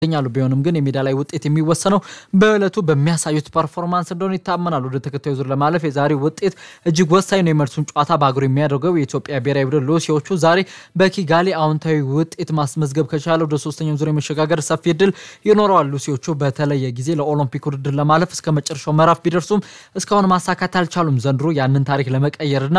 ይገኛሉ። ቢሆንም ግን የሜዳ ላይ ውጤት የሚወሰነው በዕለቱ በሚያሳዩት ፐርፎርማንስ እንደሆነ ይታመናል። ወደ ተከታዩ ዙር ለማለፍ የዛሬው ውጤት እጅግ ወሳኝ ነው። የመልሱን ጨዋታ በአገሩ የሚያደርገው የኢትዮጵያ ብሔራዊ ቡድን ሉሲዎቹ ዛሬ በኪጋሊ አዎንታዊ ውጤት ማስመዝገብ ከቻለ ወደ ሶስተኛው ዙር የመሸጋገር ሰፊ እድል ይኖረዋል። ሉሲዎቹ በተለየ ጊዜ ለኦሎምፒክ ውድድር ለማለፍ እስከ መጨረሻው ምዕራፍ ቢደርሱም እስካሁን ማሳካት አልቻሉም። ዘንድሮ ያንን ታሪክ ለመቀየርና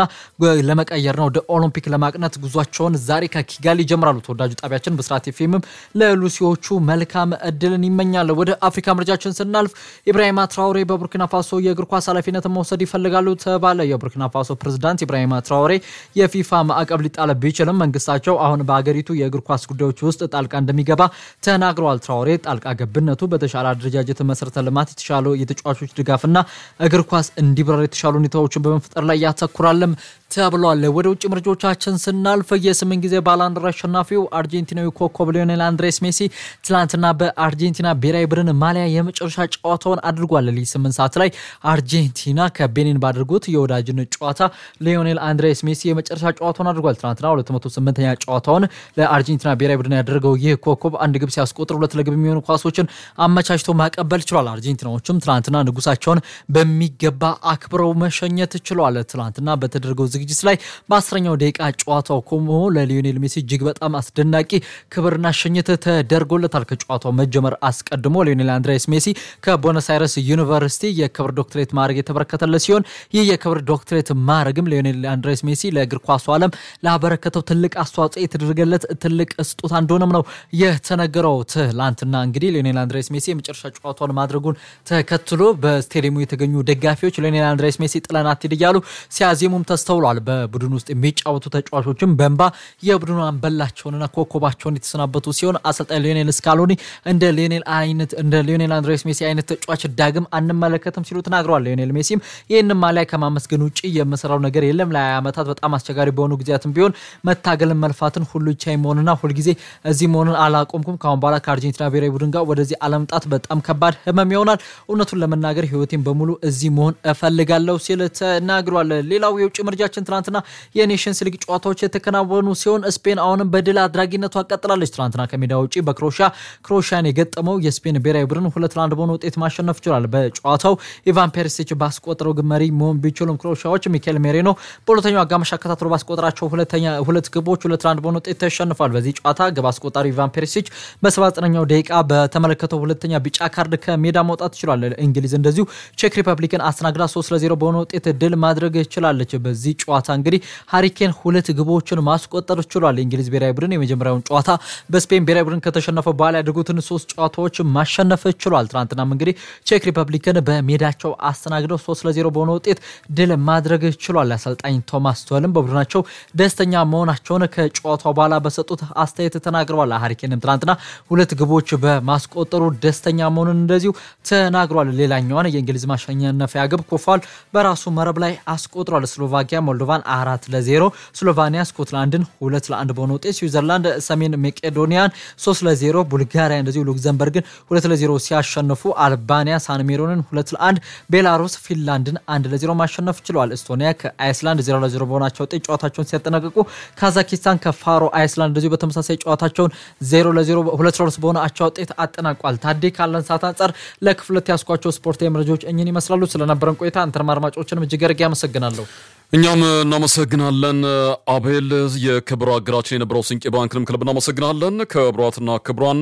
ለመቀየርና ወደ ኦሎምፒክ ለማቅናት ጉዟቸውን ዛሬ ከኪጋሊ ይጀምራሉ። ተወዳጁ ጣቢያችን ብስራት ኤፍኤምም ለሉሲዎቹ መልካም እድልን ይመኛል። ወደ አፍሪካ ምርጫችን ስናልፍ ኢብራሂማ ትራውሬ በቡርኪና ፋሶ የእግር ኳስ ኃላፊነትን መውሰድ ይፈልጋሉ ተባለ። የቡርኪና ፋሶ ፕሬዝዳንት ኢብራሂማ ትራውሬ የፊፋ ማዕቀብ ሊጣለ ቢችልም መንግስታቸው አሁን በአገሪቱ የእግር ኳስ ጉዳዮች ውስጥ ጣልቃ እንደሚገባ ተናግረዋል። ትራውሬ ጣልቃ ገብነቱ በተሻለ አደረጃጀት፣ መሰረተ ልማት፣ የተሻለ የተጫዋቾች ድጋፍና እግር ኳስ እንዲብረር የተሻሉ ሁኔታዎችን በመፍጠር ላይ ያተኩራልም ተብሏል። ወደ ውጭ ምርጫዎቻችን ስናልፍ የስምንት ጊዜ ባላንድር አሸናፊው አርጀንቲናዊ ኮከብ ሊዮኔል አንድሬስ ሜሲ ትላንትና በአርጀንቲና ብሔራዊ ቡድን ማሊያ የመጨረሻ ጨዋታውን አድርጓል። ሌሊት ስምንት ሰዓት ላይ አርጀንቲና ከቤኒን ባደርጉት የወዳጅነት ጨዋታ ሊዮኔል አንድሬስ ሜሲ የመጨረሻ ጨዋታውን አድርጓል። ትናንትና 208ኛ ጨዋታውን ለአርጀንቲና ብሔራዊ ቡድን ያደረገው ይህ ኮከብ አንድ ግብ ሲያስቆጥር ሁለት ለግብ የሚሆኑ ኳሶችን አመቻችቶ ማቀበል ችሏል። አርጀንቲናዎችም ትናንትና ንጉሳቸውን በሚገባ አክብረው መሸኘት ችሏል። ትናንትና በተደረገው ዝግጅት ላይ በአስረኛው ደቂቃ ጨዋታው ቆሞ ለሊዮኔል ሜሲ እጅግ በጣም አስደናቂ ክብርና ሽኝት ተደርጎለታል። ከጨዋታው መጀመር አስቀድሞ ሊዮኔል አንድሬስ ሜሲ ከቦነስ አይረስ ዩኒቨርሲቲ የክብር ዶክትሬት ማዕረግ የተበረከተለት ሲሆን ይህ የክብር ዶክትሬት ማዕረግም ሊዮኔል አንድሬስ ሜሲ ለእግር ኳሱ ዓለም ላበረከተው ትልቅ አስተዋጽኦ የተደረገለት ትልቅ ስጦታ እንደሆነም ነው የተነገረው። ትላንትና እንግዲህ ሊዮኔል አንድሬስ ሜሲ የመጨረሻ ጨዋታውን ማድረጉን ተከትሎ በስቴዲየሙ የተገኙ ደጋፊዎች ሊዮኔል አንድሬስ ሜሲ ጥለን አትሂድ እያሉ ሲያዜሙም ተስተውሏል። በቡድን ውስጥ የሚጫወቱ ተጫዋቾችም በእንባ የቡድኑ አንበላቸውንና ኮከባቸውን የተሰናበቱ ሲሆን አሰልጣኝ ሊዮኔል ስካሎኒ እንደ ሊዮኔል አይነት እንደ ሊዮኔል አንድሬስ ሜሲ አይነት ተጫዋች ዳግም አንመለከትም ሲሉ ተናግረዋል። ሊዮኔል ሜሲም ይህንን ማሊያ ከማመስገን ውጭ የምሰራው ነገር የለም። ለሀያ ዓመታት በጣም አስቸጋሪ በሆኑ ጊዜያትም ቢሆን መታገልን፣ መልፋትን፣ ሁሉ ቻይ መሆንና ሁልጊዜ እዚህ መሆንን አላቆምኩም። ከአሁን በኋላ ከአርጀንቲና ብሔራዊ ቡድን ጋር ወደዚህ አለመምጣት በጣም ከባድ ህመም ይሆናል። እውነቱን ለመናገር ህይወቴን በሙሉ እዚህ መሆን እፈልጋለሁ ሲል ተናግሯል። ሌላው የውጭ ምርጫችን ትናንትና የኔሽንስ ሊግ ጨዋታዎች የተከናወኑ ሲሆን ስፔን አሁንም በድል አድራጊነቷ ቀጥላለች። ትናንትና ከሜዳ ውጭ በክሮሺያ ክሮሺያን የገጠመው የስፔን ብሔራዊ ቡድን ሁለት ለአንድ በሆነ ውጤት ማሸነፍ ችሏል። በጨዋታው ኢቫን ፔሪሲች ባስቆጠረው ግብ መሪ መሆን ቢችሉም ክሮሺያዎች ሚኬል ሜሬኖ በሁለተኛው አጋማሽ አከታትሎ ባስቆጠራቸው ሁለት ግቦች ሁለት ለአንድ በሆነ ውጤት ተሸንፏል። በዚህ ጨዋታ ግብ አስቆጣሪ ኢቫን ፔሪሲች በ79ኛው ደቂቃ በተመለከተው ሁለተኛ ቢጫ ካርድ ከሜዳ መውጣት ችሏል። እንግሊዝ እንደዚሁ ቼክ ሪፐብሊክን አስተናግዳ 3 ለ0 በሆነ ውጤት ድል ማድረግ ችላለች። በዚህ ጨዋታ እንግዲህ ሃሪኬን ሁለት ግቦችን ማስቆጠር ችሏል። የእንግሊዝ ብሔራዊ ቡድን የመጀመሪያውን ጨዋታ በስፔን ብሔራዊ ቡድን ከተሸነፈ በኋላ ያደርጉትን ሶስት ጨዋታዎች ማሸነፍ ችሏል። ትናንትናም እንግዲህ ቼክ ሪፐብሊክን በሜዳቸው አስተናግደው 3 ለ0 በሆነ ውጤት ድል ማድረግ ችሏል። አሰልጣኝ ቶማስ ቱኸልም በቡድናቸው ደስተኛ መሆናቸውን ከጨዋታው በኋላ በሰጡት አስተያየት ተናግረዋል። ሃሪኬንም ትናንትና ሁለት ግቦች በማስቆጠሩ ደስተኛ መሆኑን እንደዚሁ ተናግሯል። ሌላኛዋን የእንግሊዝ ማሸነፊያ ግብ ኮፋል በራሱ መረብ ላይ አስቆጥሯል። ስሎቫኪያ ሞልዶቫን አራት ለዜሮ፣ ስሎቫኒያ ስኮትላንድን ሁለት ለአንድ በሆነ ውጤት፣ ስዊዘርላንድ ሰሜን መቄዶኒያን ሶስት ለዜሮ፣ ቡልጋሪያ እንደዚሁ ሉክዘምበርግን ሁለት ለዜሮ ሲያሸንፉ አልባኒያ ሳንሜሮንን ሁለት ለአንድ፣ ቤላሩስ ፊንላንድን አንድ ለዜሮ ማሸነፍ ችለዋል። ኤስቶኒያ ከአይስላንድ ዜሮ ለዜሮ በሆናቸው ውጤት ጨዋታቸውን ሲያጠናቀቁ ካዛኪስታን ከፋሮ አይስላንድ እንደዚሁ በተመሳሳይ ጨዋታቸውን ዜሮ ለዜሮ ሁለት ለሁለት በሆነ አቻ ውጤት አጠናቋል። ታዴ ካለን ሰዓት አንጻር ለክፍለት ያስኳቸው ስፖርታዊ መረጃዎች እኝን ይመስላሉ። ስለነበረን ቆይታ አንተን አድማጮችንም እጅግ አድርጌ አመሰግናለሁ። እኛም እናመሰግናለን አቤል። የክብር አገራችን የነበረው ስንቄ ባንክንም ክለብ እናመሰግናለን። ክቡራትና ክቡራን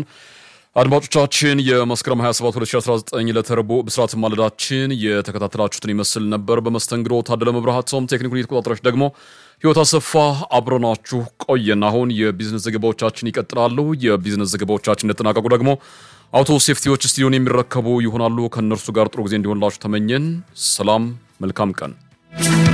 አድማጮቻችን የመስከረም 27 2019 ለተረቦ ብስራት ማለዳችን የተከታተላችሁትን ይመስል ነበር። በመስተንግዶ ታደለ መብራሃቶም፣ ቴክኒኩን የተቆጣጠረች ደግሞ ህይወት አሰፋ አብረናችሁ ቆየን። አሁን የቢዝነስ ዘገባዎቻችን ይቀጥላሉ። የቢዝነስ ዘገባዎቻችን እንደተጠናቀቁ ደግሞ አውቶ ሴፍቲዎች ስቱዲዮን የሚረከቡ ይሆናሉ። ከእነርሱ ጋር ጥሩ ጊዜ እንዲሆንላችሁ ተመኘን። ሰላም፣ መልካም ቀን